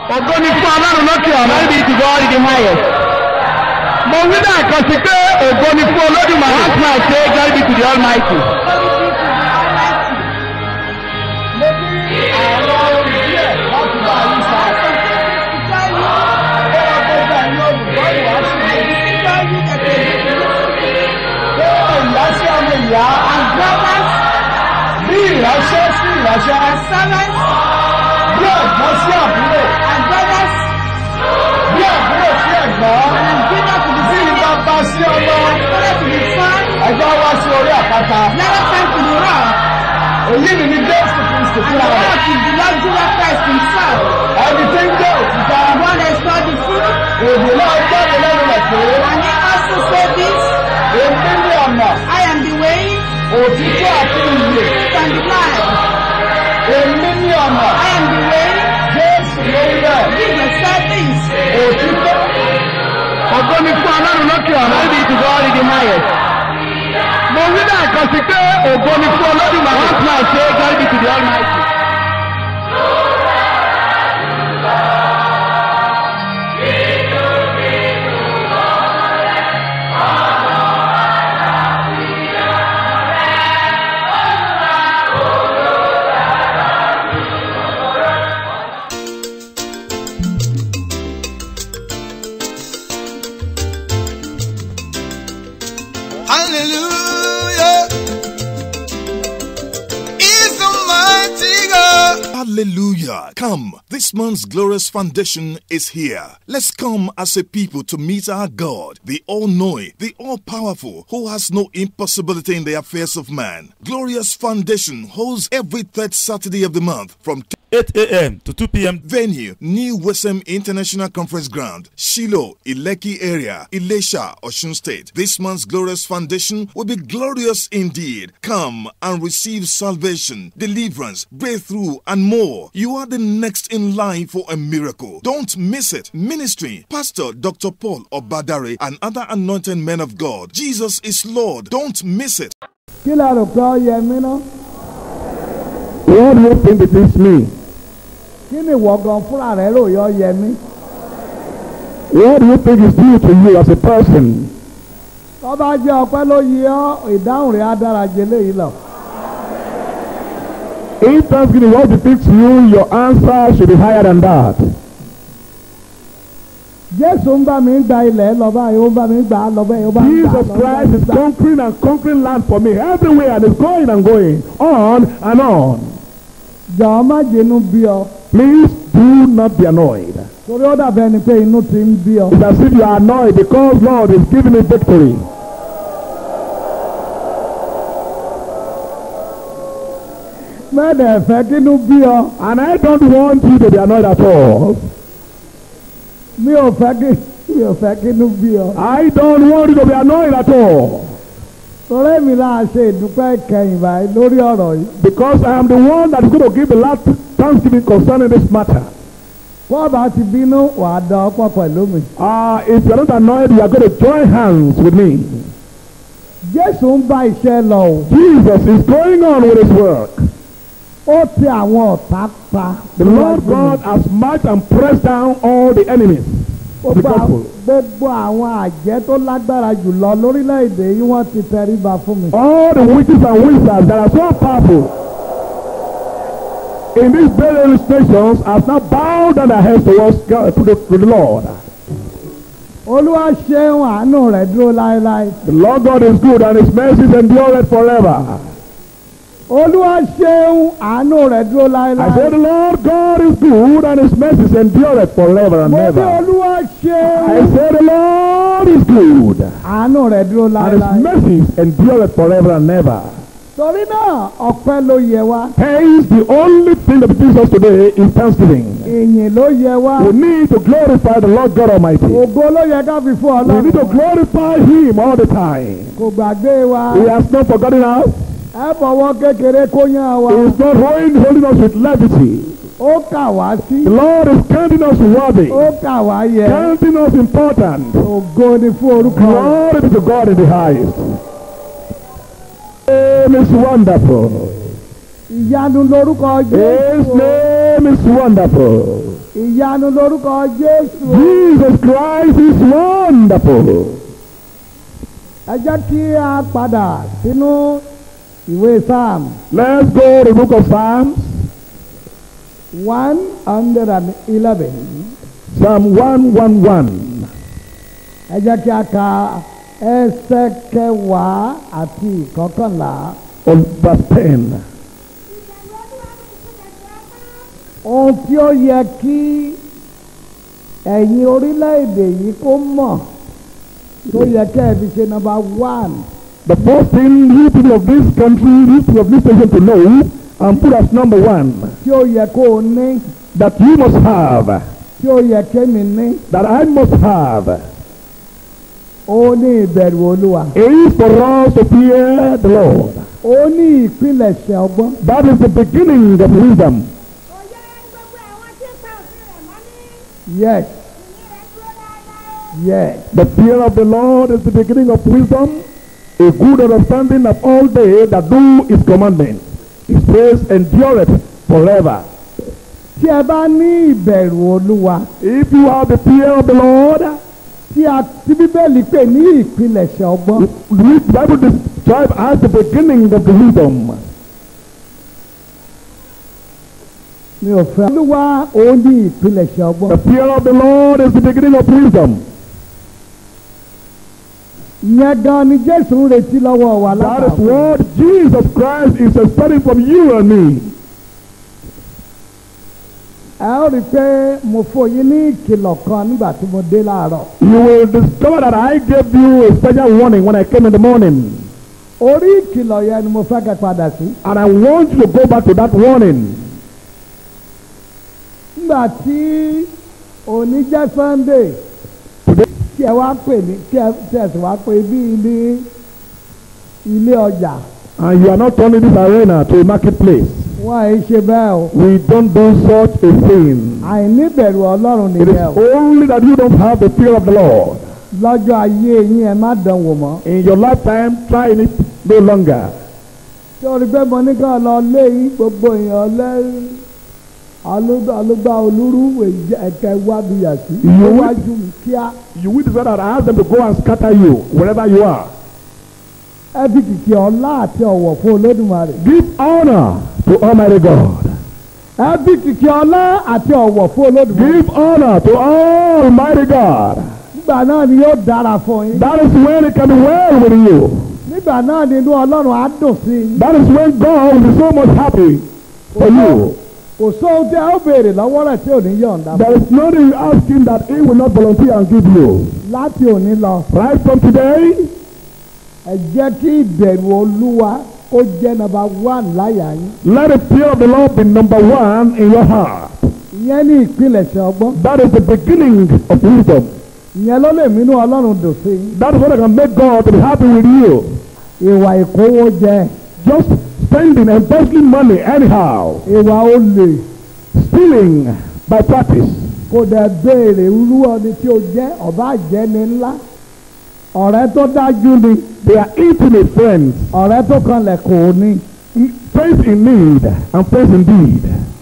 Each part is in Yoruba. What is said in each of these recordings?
ògo ni fún ọlọ́run lókè ọ̀run. Glory be to God in the highest. mo wí lẹ́ẹ̀kan sí pé ògo ni fún olódùmarè. Once more I say, glory be to the Almighty. Bí ìránṣẹ́ sí ìránṣẹ́, bí ẹ̀gbọ́n sí àbúrò, bí àbúrò sí ẹ̀gbọ́n, bí bàbá sí ọmọ, ẹ̀gbọ́n wá sí orí àpáta. Èyí ni ní Jésù Kristi fúnra rẹ̀. Ẹni tí ń jẹ́ òtítọ́, èdè náà jáde lẹ́nu rẹ̀ pé, èmi ní ọ̀nà, I am the way òtítọ́ àti ìyè. and the life. Èmi ní ọ̀nà, I am the way. Jésù ló ń bẹ̀. Jesus said this. Òtítọ́ ògo ni fún ọlọ́run lókè ọ̀run. Glory be to God in the highest. mo wí lẹ́ẹ̀kan sí pé ògo ni fún olódùmarè. Once more I say, glory be to the Almighty. Hallelujah. Is the mighty God. Hallelujah. Come, this month's glorious foundation is here. Let's come as a people to meet our God, the all knowing, the all powerful, who has no impossibility in the affairs of man. Glorious Foundation holds every third Saturday of the month from 8 a.m. to 2 p.m. Venue New Wesem International Conference Ground, Shiloh, Ileki area, Ilesha, Oshun State. This month's glorious foundation will be glorious indeed. Come and receive salvation, deliverance, breakthrough, and more. You are the next in line for a miracle. Don't miss it. Ministry Pastor Dr. Paul Obadare and other anointed men of God. Jesus is Lord. Don't miss it. kí la rò pé ọ yẹ mí ná? What do you think it is me? Kí ni ìwọ gan fúnra rẹ̀ rò yọ yẹ mí? What do you think is due to you as a person? Tó bá jẹ́ ọpẹ́ ló yẹ ọ́, ìdáhùn rẹ̀ á dára jẹ léyìí lọ. If Thanksgiving what depicts you, your answer should be higher than that. Jésù ń bá mi gba ilẹ̀ lọ báyìí, ó ń bá mi gbà á lọ báyìí, ó bá mi gbà á Jesus lọ báyìí. Christ is conquering and conquering land for me everywhere and is going and going on and on. Jọ̀ọ́ má jẹ́nu bí ọ, Please do not be annoyed. torí ó dàbí ẹni pé inú ti ń bí ọ. It's as if you are annoyed because Lord is giving you victory. Mẹ́ẹ̀dẹ̀ fẹ́ kínú bí ọ, And I don't want you to be annoyed at all. mi ò fẹ́ kí mi ò fẹ́ kínú bí ọ. I don't want you to be annoyed at all. Torí èmi náà ṣe ìdúpẹ́ ìkẹyìn báyìí lórí ọ̀rọ̀ yìí. Because I am the one that is going to give the last thanksgiving concerning this matter. Bọ́ọ̀ bá ti bínú wàá dán ọ̀pọ̀ pẹ̀lú mi. Uh, if you are not annoyed, you are going to join hands with me. Jésù ń bá iṣẹ́ lọ o. Jesus is going on with his work. Ó ti àwọn ọ̀tá pa. The Lord God has marched and pressed down all the enemies of the Gbogbo à- gospel. gbogbo àwọn àjẹ́ tó lágbára jùlọ lórílẹ̀‐èdè yìí wọ́n ti tẹríba fún mi. All the witches and wizards that are so powerful in these various nations have now bowed down their heads towards God, to the, to the Lord. Olúwa ṣeun àánú rẹ̀ dúró láéláé. The Lord God is good and his mercies endure forever. Olúwa ṣeun àánú rẹ̀ dúró I say láéláé. the Lord God is good and his mercies endure forever and Mo ní ever. Olúwa I ṣeun say the Lord is good àánú rẹ̀ dúró and his láéláé. mercies endure forever and ever. Torí náà ọpẹ́ ló yẹ wá. Hence, the only thing that brings us today is thanksgiving. Ìyìn ló yẹ wá. We need to glorify the Lord God Almighty. Ògo ló yẹ ká fi fún We need to Ọlọ́run. glorify Him all the time. Kò gbàgbé wa. He has not forgotten us. Ẹ fọwọ́ kékeré kó yán wa. He is not holding, holding us with levity. Ó kà wá sí. The Lord is counting us worthy, Ó kà wá yẹ. counting us important. Ògo ni fún orúkọ rẹ̀. Glory be to God in the highest. Name is wonderful. Ìyanu lorúkọ His Jésù. name is wonderful. ìyanu lórúkọ jésù. Jesus Christ is wonderful. ẹ jẹ́ kí a padà sínú ìwé psalm Let's go to the book of Psalms, one hundred and eleven. Psalm 111. ẹ jẹ́ kí a ka ẹsẹ̀ kẹwàá àti ìkọkànlá. On verse 10. ohun tí ó yẹ kí ẹ̀yin orílẹ̀-èdè yìí kó mọ̀ tó yẹ kẹ́ ẹ fi ṣe number one The first thing you people of this country, you people of this nation to know and put as number one tí ó yẹ kó o ní that you must have, tí ó yẹ kémi ní that I must have, ó ní ìbẹ̀rù olúwa is for us to fear the Lord. ó ní ìpilẹ̀ṣẹ̀ ọgbọ́n That is the beginning of wisdom. Òye gbogbo àwọn tí ń pa òfin rẹ̀ mọ́ ní yes ìyìn rẹ̀ dúró dáadáa. yes The fear of the Lord is the beginning of wisdom, a good understanding of all they that do his commandments. His praise endureth forever. tí ẹ bá ní ìbẹ̀rù olúwa If you have the fear of the Lord, tí a tí bíbélì pè ní ìpilẹ̀ṣẹ̀ ọgbọ́n which the Bible describes as the beginning of the wisdom. mi ò fẹ́ olúwa ó ní ìpilẹ̀ṣẹ̀ ọgbọ́n The fear of the Lord is the beginning of wisdom. ìyẹn gan ni jésù ń retí lọ́wọ́ wa That is lápapọ̀. what Jesus Christ is expecting from you and me. ẹ ó rí i pé mo fún yín ní ìkìlọ̀ kan nígbà tí mo dé láàárọ̀. You will discover that I gave you a special warning when I came in the morning. orí ìkìlọ̀ yẹn ni mo fẹ́ kẹ́ padà sí. And I want you to go back to that warning. nígbà tí òní jẹ́ sunday Today, kí ẹ wá pè ní kí ẹ tí ẹ sì wá pè bí ilé ilé ọjà and you are not turning this arena to a marketplace. wọ́n ẹ̀ ṣe bẹ́ẹ̀ o. We don't do such a thing. àìníbẹ̀rù ọlọ́run It is nìyẹn o. only that you don't have the fear of the Lord. lọ́jọ́ ayé yín ẹ má dán wò mọ́. In your lifetime, try it no longer. tí o rí pé mo ní ká lọ lé yín gbogbo èèyàn lẹ́ alúgbà olúrú ẹ̀kẹ́ wábìyà sí. Ìyẹn wí- iwájú mi kíá. You will decide that I ask them to go and scatter you wherever you are. ẹ fi kìkì ọlá àti ọ̀wọ̀ fún olódùmarè. Give honor to Almighty God. ẹ fi kìkì ọlá àti ọ̀wọ̀ fún olódùmarè. Give honor to Almighty God. nígbà náà ni yóò dára fún yín. That is when it can be well with you. nígbà náà ni inú ọlọ́run á dùn sí i. That is when God will be so much happy for you. kò sóhun tí a ó béèrè lọ́wọ́ rẹ̀ tí ò ní yọ̀ǹda. There is nothing you ask him that he will not volunteer and give you. láti òní lọ Right from today, ẹ jẹ́ kí ìbẹ̀rù olúwa kó jẹ́ nàbà wán láyà yín. let the fear of the Lord be number one in your heart. ìyẹn ní ìpilẹ̀ṣẹ̀ ọgbọ́n. That is the beginning of wisdom. ìyẹn ló lè mínú ọlọ́run dùn sí i. That is what can make God to be happy with you. ìwà ìkówó jẹ Just spending and embezzling money anyhow, ìwà olè stealing by practice. kò dẹ̀ béèrè irú ọni tí o jẹ́ ọba àjẹni ńlá ọ̀rẹ́ tó dájú ni They are intimate friends, ọ̀rẹ́ tó kanlẹ̀ kò ní. friends in need and friends indeed.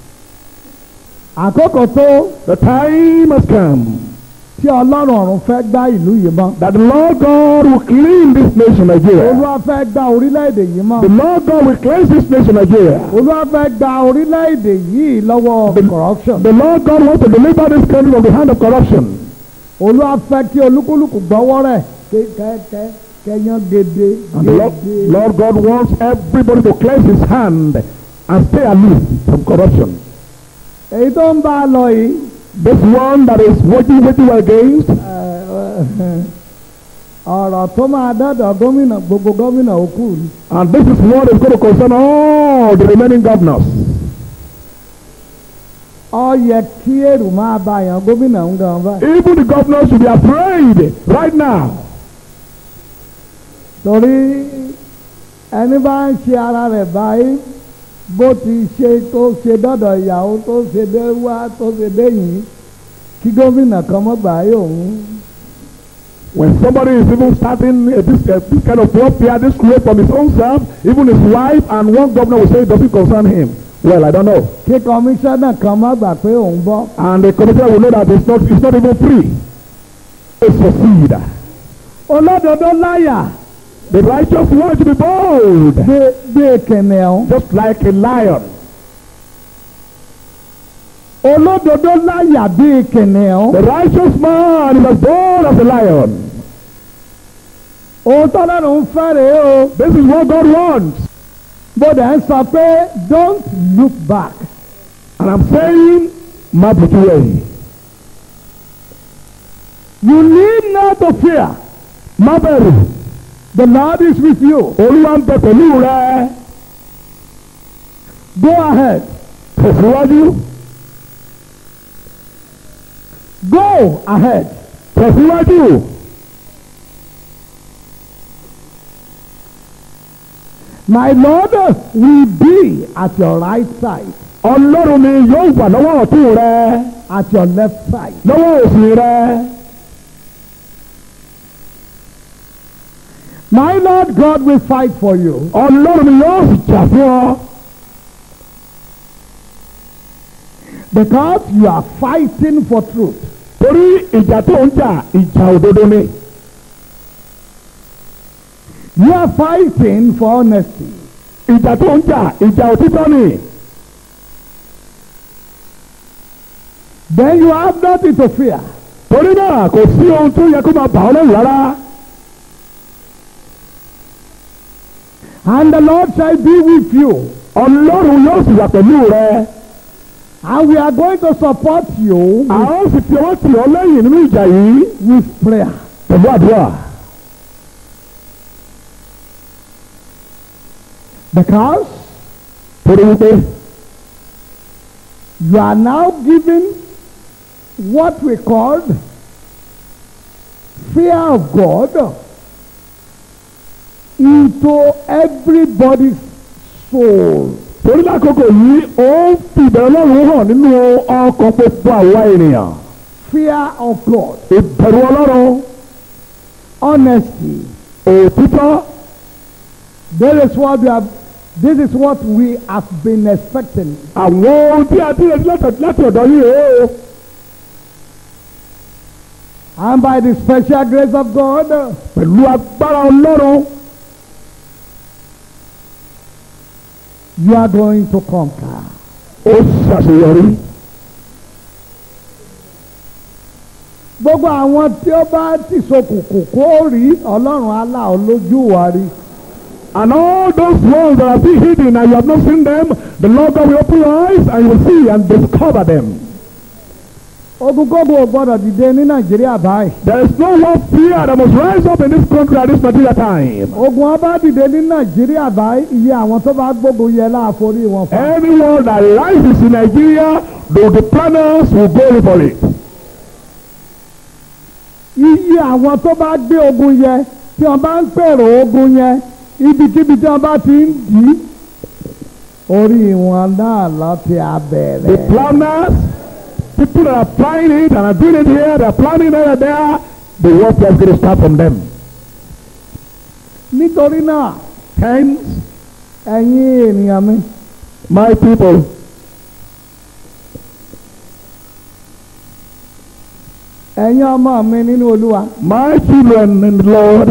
àkókò tó The time has come tí ọlọ́run ọ̀run fẹ́ gbá ìlú yìí mọ́. that the Lord God will clean this nation Nigeria. olúwa fẹ́ gbá orílẹ̀-èdè yìí mọ́. The Lord God will cleanse this nation Nigeria. olúwa fẹ́ gba orílẹ̀-èdè yìí lọ́wọ́ corruption. The Lord God wants to deliver this country from the hand of corruption. olúwa fẹ́ kí olúkúlùkù gbọ́wọ́ rẹ̀ kẹ́kẹ́ kẹ́yán gèdè And the Lord, gèdè. Lord God wants everybody to cleanse his hand and stay aloof from corruption. èyí tó ń bá a lọ yìí This one that is waging waging war against, ọ̀rọ̀ tó máa dọ́dọ̀ gómìnà gbogbo gómìnà òkú ni. and this is what is going to concern all the remaining governors. ó yẹ kí èrò máa bá yàn gómìnà ń gan báyìí. Even the governors should be afraid right now. torí ẹni bá ń ṣe ara rẹ̀ báyìí bó ti ṣe tó ṣe dọ́dọ̀ ìyàwó tó ṣe dé wá tó ṣe dé yìí kí gómìnà kan mọ́ gbà yóò ń. When somebody is even starting uh, this, uh, this kind of warfare, this way from his own self, even his wife and one governor will say it doesn't concern him. Well, I don't know. kí kọmíṣánná kan má gbà pé òun bọ́ And the commissioner will know that it's not, it's not even free. It's for seed. olódodo láyà The righteous want to be bold, bí bí kìnìún just like a lion. olódodo láyà bí kìnìún The righteous man is as bold as a lion. òun tọ́lọ́run ń fẹ́ rèé o This is what God wants. bó dẹ̀ ń sọ pé don't look back And I'm saying, má bùtú wẹ̀yìn. you need not to fear Má bẹ̀rù. the Lord is with you Olúwa ń bẹ pẹ̀lú rẹ. go ahead Tẹ̀síwájú. go ahead Tẹ̀síwájú. my Lord will be at your right side Ọlọ́run mi yóò wà lọ́wọ́ ọ̀tún rẹ. at your left side Lọ́wọ́ òsì rẹ. my Lord God will fight for you Ọlọ́run mi yóò sì jà fún ọ. because you are fighting for truth Torí ìjà tó ń jà ìjà òdodo ni. you are fighting for honesty Ìjà tó ń jà ìjà òtítọ́ ni. then you have nothing to fear Torí náà kò sí ohun tó yẹ kó máa bà ọ́ lẹ́rù rárá. and the Lord shall be with you Ọlọ́run yóò sì wà pẹ̀lú rẹ. and we are going to support you A ó sì fi ọwọ́ tì ọ́ lẹ́yìn nínú ìjà yìí with prayer pẹ̀lú àdúrà. because Torí wípé you are now given what we called fear of God into everybody's soul. torí lákòókò yìí ó ń fi ìbẹ̀rù Ọlọ́run hàn nínú ọkàn gbogbo àwa ènìyàn. Fear of God, Ìbẹ̀rù Ọlọ́run honesty. òtítọ́ This is what we have. This is what we have been expecting. àwọn ohun tí a ti retí láti- láti ọ̀dọ̀ yìí rèé o. And by the special grace of God, pẹ̀lú agbára Ọlọ́run you are going to conquer. ó ṣàṣeyọrí. Gbogbo àwọn tí ó bá ti ṣokùnkùn kó rí Ọlọ́run aláọ̀ lójú wa rí. And all those ones that are still hidden and you have not seen them, the Lord God will open your eyes and you will see and discover them. Ogunkógun ò gbọ́dọ̀ dìde ní Nàìjíríà báyìí. There is no one fear that must rise up in this country at this particular time. Ogun ọba dìde ní Nàìjíríà báyìí iye àwọn tó bá gbógun yẹ láàforí wọn fún. Anyone that rises in Nigeria, though the planners will go for it. Iye àwọn tó bá gbé ogun yẹ tí wọ́n bá ń pèrò ogun yẹn ibikíbi tí wọ́n bá ti ń dì í. Orí wọn náà lọ ti The abẹ̀rẹ̀. planners, people that are planning it and are doing it here, they are planning it and there, the warfare is going to start from them. Nítorí náà Hence, ẹ̀yin ènìyàn mi my people, ẹ̀yin ọmọ mi nínú Olúwa my children in the Lord,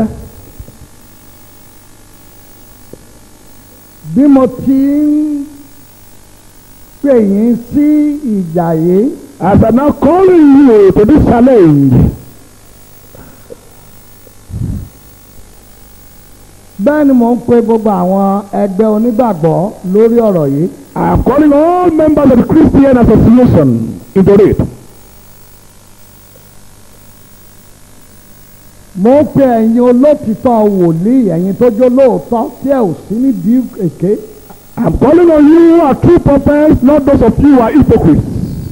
bí mo ti ń pè yín sí ìjà yìí as I'm now calling you to this challenge, bẹ́ẹ̀ ni mò ń pe gbogbo àwọn ẹgbẹ́ onígbàgbọ́ lórí ọ̀rọ̀ yìí. I am calling all members of the Christian Association into it. mo ń pe ẹ̀yin olótìtọ́ wòlíì ẹ̀yin tó jó lóòótọ́ tí ẹ ò sí nídìí èké. I'm calling on you who are true prophets, not those of you who are hypocrites.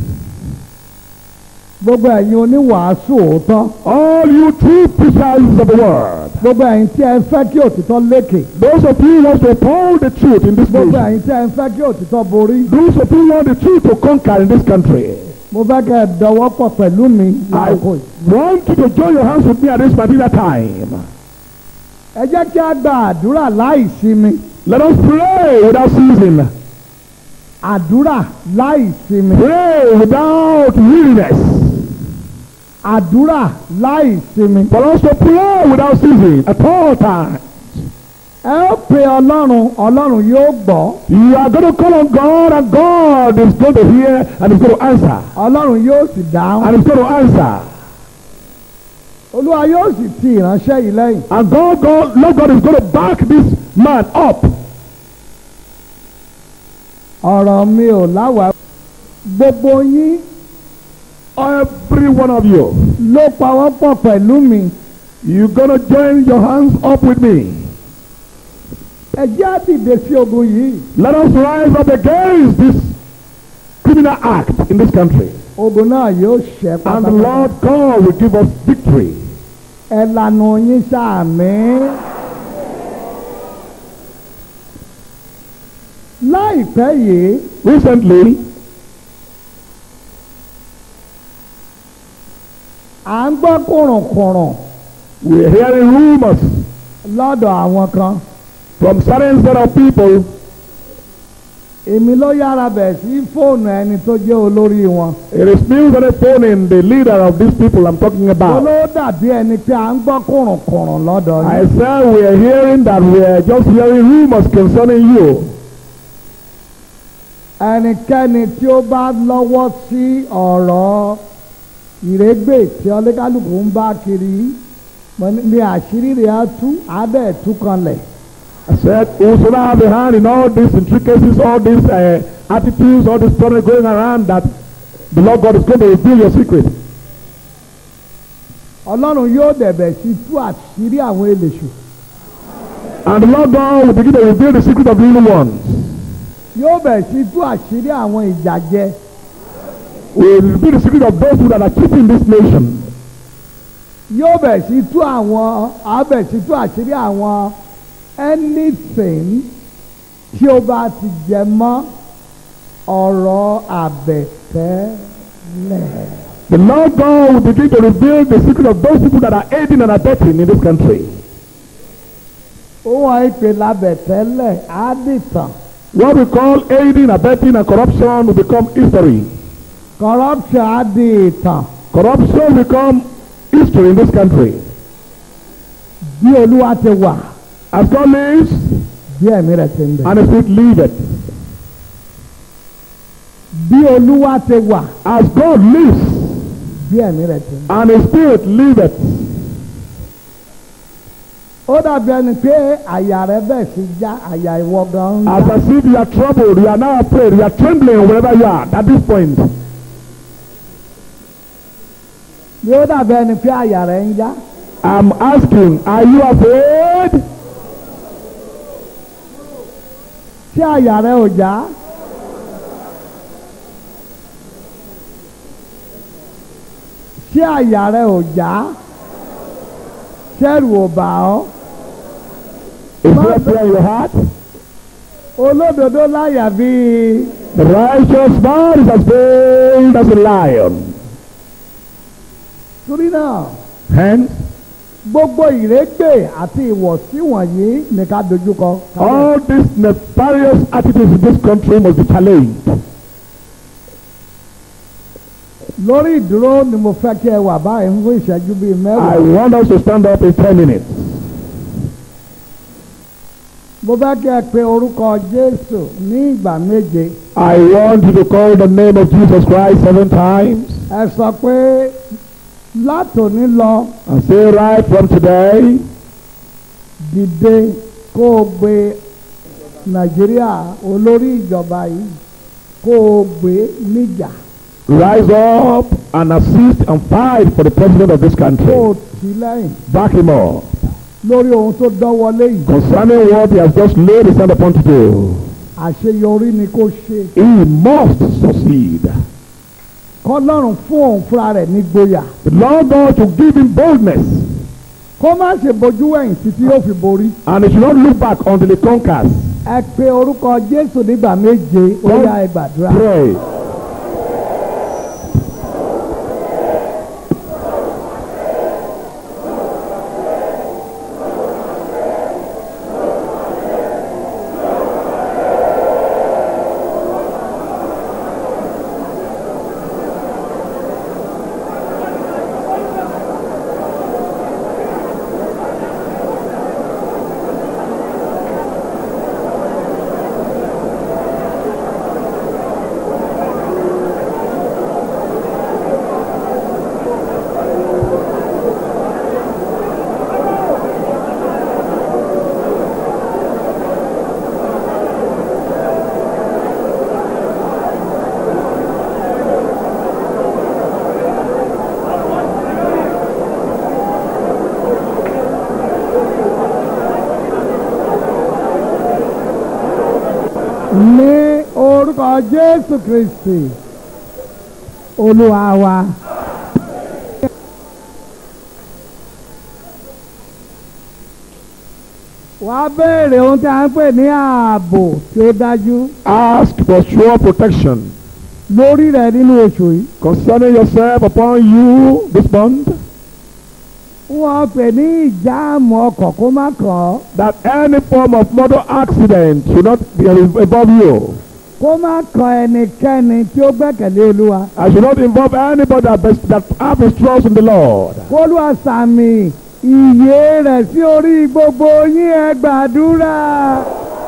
gbogbo ẹ̀yin oníwàásù òótọ́. All you true preachers of the word. gbogbo ẹ̀yin tí ẹ ń fẹ́ kí òtítọ́ lékè. Those of you who want to uphold the truth in this gbogbo nation. ẹ̀yin tí ẹ ń fẹ́ kí òtítọ́ borí. Those of you who want the truth to conquer in this country. mo fẹ́ kẹ́ ẹ dọwọ́ pọ̀ pẹ̀lú mi I láàkó yìí. want you to join your hands with me at this particular time. ẹ jẹ́ kí a gba àdúrà láì sinmi. Let us pray without ceasing. àdúrà láì sinmi Pray without weariness. àdúrà láì sinmi. But also pray without ceasing at all times. ẹ ó pe ọlọ́run ọlọ́run yóò gbọ́ You are going to call on God and God is going to hear and is going to answer. ọlọ́run yóò sì dáhùn And is going to answer. olúwa yóò sì ti ìránṣẹ́ yìí lẹ́yìn. And God, God, Lord God is going to back this man up. ọ̀rọ̀ mi ò láwàá gbogbo yín Every one of you, ló pawọ́pọ̀ pẹ̀lú mi you're going to join your hands up with me. ẹ jẹ́ á dìde sí ogun yìí Let us rise up against this criminal act in this country. ogun náà yóò ṣẹ́ And the pátápátá Lord God will give us victory. ẹ lanu yín sàmì. láìpẹ́ yìí Recently, à ń gbọ́ kùrùnkùrùn we're hearing rumors lọ́dọ̀ àwọn kan from certain set of people. èmi ló yára bẹ̀ sí fóònù ẹni tó jẹ́ olórí wọn. It is news on the phone in the leader of these people I'm talking about. olówó dàbí ẹni pé à ń gbọ́ kùrùnkùrùn lọ́dọ̀ I yìí. said we are hearing that we are just hearing rumors concerning you. ẹnikẹ́ni tí ó bá lọ́wọ́ sí ọ̀rọ̀ ìrégbè tí ọlẹ́kálùkù ń bá kiri mo ní- ní àṣírí rẹ̀ á tú á dẹ̀ tú kanlẹ̀. I said, whosoever have a hand in all these intricacies, all these uh, attitudes, all this story going around, that the Lord God is going to reveal your secret. ọlọ́run yóò dẹ̀bẹ̀ sí tú àṣírí àwọn èlèṣù. And the Lord God will begin to reveal the secret of the evil ones. yóò bẹ̀ sí tú àṣírí àwọn ìjàjẹ. Will reveal the secret of those who that are keeping this nation. yóò bẹ̀ sí tú àwọn á bẹ̀ sí tú àṣírí àwọn anything tí ó bá ti jẹ mọ́ ọ̀rọ̀ àbẹ̀tẹ́lẹ̀. The Lord God will begin to reveal the secret of those people that are aiding and abetting in this country. ó wọ́n ìpè lábẹ̀tẹ́lẹ̀ á dìtàn. What we call aiding, abetting, and corruption will become history. corruption á di ìtàn. Corruption will become history in this country. bí olúwa ti wà As God lives, bí ẹ̀mí rẹ̀ ti ń bẹ̀. and His spirit liveth. bí olúwa ti wà As God lives, bí ẹ̀mí rẹ̀ ti ń bẹ̀. and His spirit liveth. ó dàbí ẹni pé àyà rẹ̀ bẹ̀ sí já àyà ìwọ gan ń As já. as if you are troubled, you are now afraid, you are trembling wherever you are at this point. bí ó dàbí ẹni pé àyà rẹ̀ ń já. I'm asking, are you afraid? ṣé àyà rẹ̀ ò já. ṣé àyà rẹ̀ ò já. ṣẹ́rù ò bà ọ́. Is there fear in your heart? olódodo láyà bíi. The righteous man is as bold as a lion. torí náà Hence, gbogbo ìrégbè àti ìwọ̀sí wọ̀nyí ní ká dojúkọ. all these nefarious attitudes in this country must be challenged. lórí ìdúró ni mo fẹ́ kí ẹ wà báyìí fún ìṣẹ́jú bíi I mẹ́wàá. want us to stand up in 10 minutes. mo fẹ́ kí ẹ pe orúkọ jésù ní ìgbà méje. I want you to call the name of Jesus Christ seven times ẹ sọ pé látòní lọ and say right from today, dìde kó o gbé nàìjíríà olórí ìjọba yìí kó o gbé níjà rise up and assist and fight for the president of this kó o country. tì í lẹ́yìn Back him up lórí ohun tó dánwọlé yìí concerning what he has just laid his hand upon to do. àṣeyọrí ni kó ṣe He must succeed. kọ́lọ́run fún òun fúnra rẹ̀ ní gboyà The Lord God to give him boldness kó má ṣe bojú wẹ̀yìn títí yóò fi borí. and he should not look back until he conquers. ẹ pe orúkọ jésù nígbà méje ó yá ẹ gbàdúrà. Pray. jésù kristi olúwa wa. wàá béèrè ohun tí a ń pè ní ààbò tí ó dájú Ask for sure protection lórí rẹ nínú oṣù yìí. concerning yourself upon you this month. wọ́n pè ní ìjáàmù ọkọ̀ kó má kàn ọ́ That any form of motor accident should not be above you. kó má kan ẹnikẹ́ni tí ó gbẹ́kẹ̀lé olúwa. I should not involve anybody that, bes- that have his trust in the Lord. kólúwa sàmì ìyè rẹ̀ sí orí gbogbo yín ẹ gbàdúrà.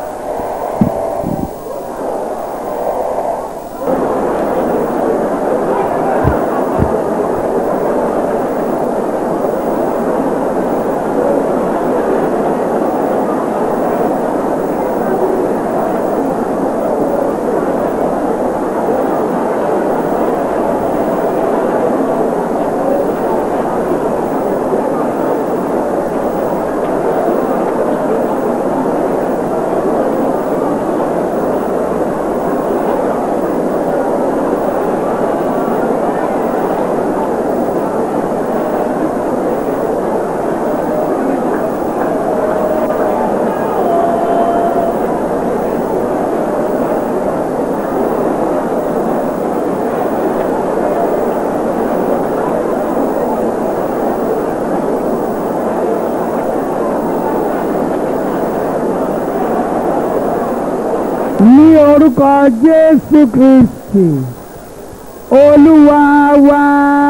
ní orúkọ jésù kristi olúwa wa.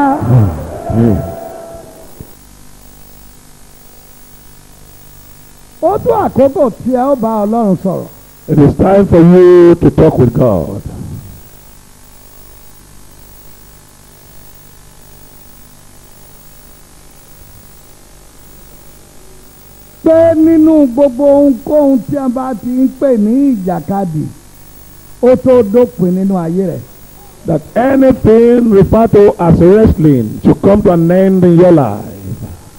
ó tó àkókò tí ẹ ó bá ọlọ́run sọ̀rọ̀. It is time for you to talk with God. pé nínú gbogbo ohunkóhun tí a bá ti ń pè ní ìjàkadì ó tó dópin nínú ayé rẹ̀. That anything referred to as wrestling should come to an end in your life.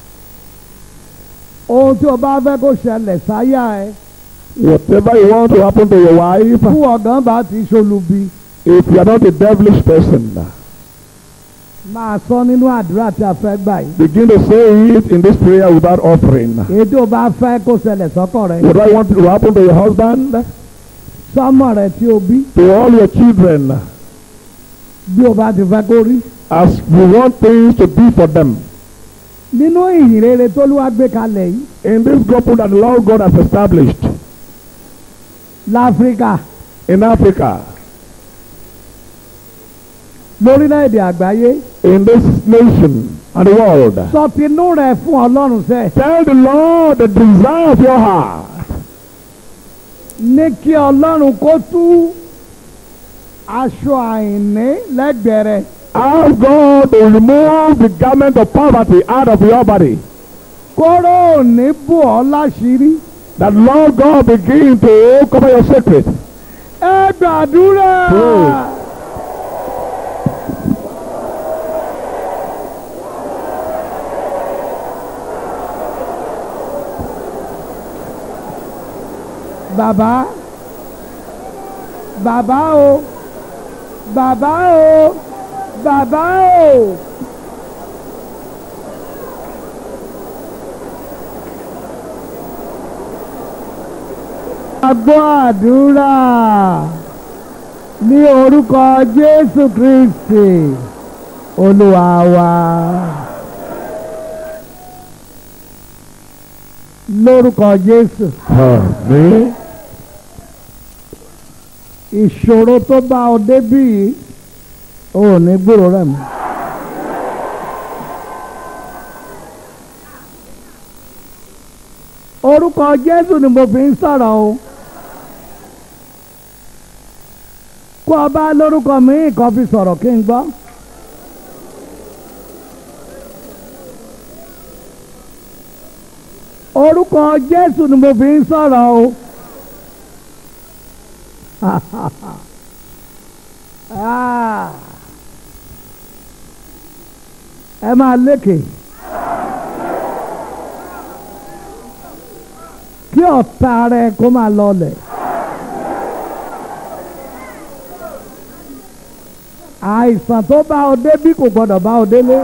ohun tí o bá fẹ́ kó ṣẹlẹ̀ sáyà ẹ Whatever you want to happen to your wife, fún ọ̀gán bá ti ṣolubi if you are not a devilish person, máa sọ nínú àdúrà tí a fẹ́ gbà yìí. begin to say it in this prayer without offering. èyí tí o bá fẹ́ kó ṣẹlẹ̀ sọ́kàn rẹ̀ Whatever you want to happen to your husband, sọ́mọ rẹ̀ tí o bí to all your children, bí o bá ti fẹ́ kó rí. as you want things to be for them. nínú ìyìn rere tó ló wá gbé kalẹ̀ yìí In this gospel that the Lord God has established láfíríkà in Africa, lórílẹ̀‐èdè àgbáyé in this nation and the world, sọ tinú rẹ̀ fún ọlọ́run sẹ́ tell the Lord the desire of your heart. ní kí ọlọ́run kó tú aṣọ àìní lẹ́gbẹ̀ẹ́ rẹ̀ Ask God to remove the garment of poverty out of your body. kóró òní bù ọ́ láṣìírí That Lord God begin to cover your secret. ẹ gbàdúrà. Pray. bàbá bàbá o bàbá o bàbá o. Agbọ́ àdúrà ní orúkọ Jésù Kristi Olúwa wa. Lórúkọ Jésù. Amen. ìṣòro tó bá ọ débí yìí ò ní gbúrò rẹ̀ mọ́. orúkọ jésù ni mo fi ń sọ̀rọ̀ o. kó o bá lórúkọ míì kan fi sọ̀rọ̀ kí n gbọ́. orúkọ jésù ni mo fi ń sọ̀rọ̀ o. Ah. ẹ máa lékè kí ọ̀tá rẹ kó máa lọlẹ̀ àìsàn tó bá ọ débí kò gbọdọ̀ bá ọ délé.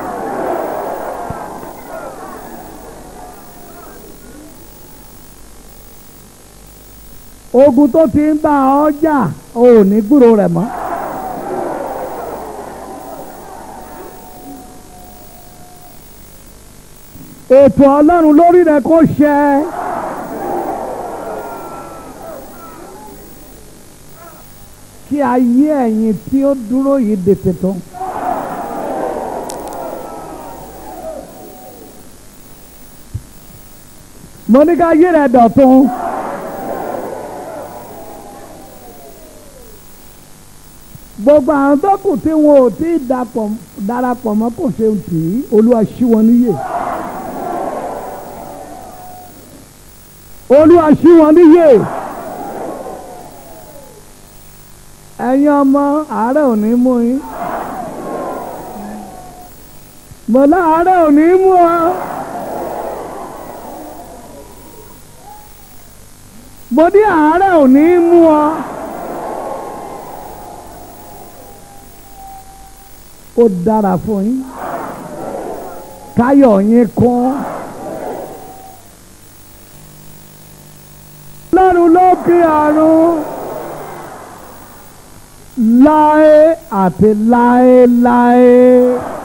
ogun tó ti ń bá ọ jà ò ní gbúrò rẹ̀ mọ́. ètò ọlọ́run lórí rẹ̀ kó ṣẹ. kí ayé ẹ̀yin tí ó dúró yìí dètè tó. mo ní ká ayé rẹ̀ dọ̀tun. gbogbo àwọn tó kù tí wọn ò tí ì dapọ̀- darapọ̀ mọ́ kò ṣe tì í olúwa ṣí wọn níyè. olúwa ṣí wọn níyè. ẹ̀yin ọmọ àárẹ̀ ò ní mú yín. mo láàárẹ̀ ò ní mú ọ. mo ní àárẹ̀ ò ní mú ọ. ó dára fún yín káyọ̀ yín kún. lọ́run lókè ọ̀run láé àti láéláé.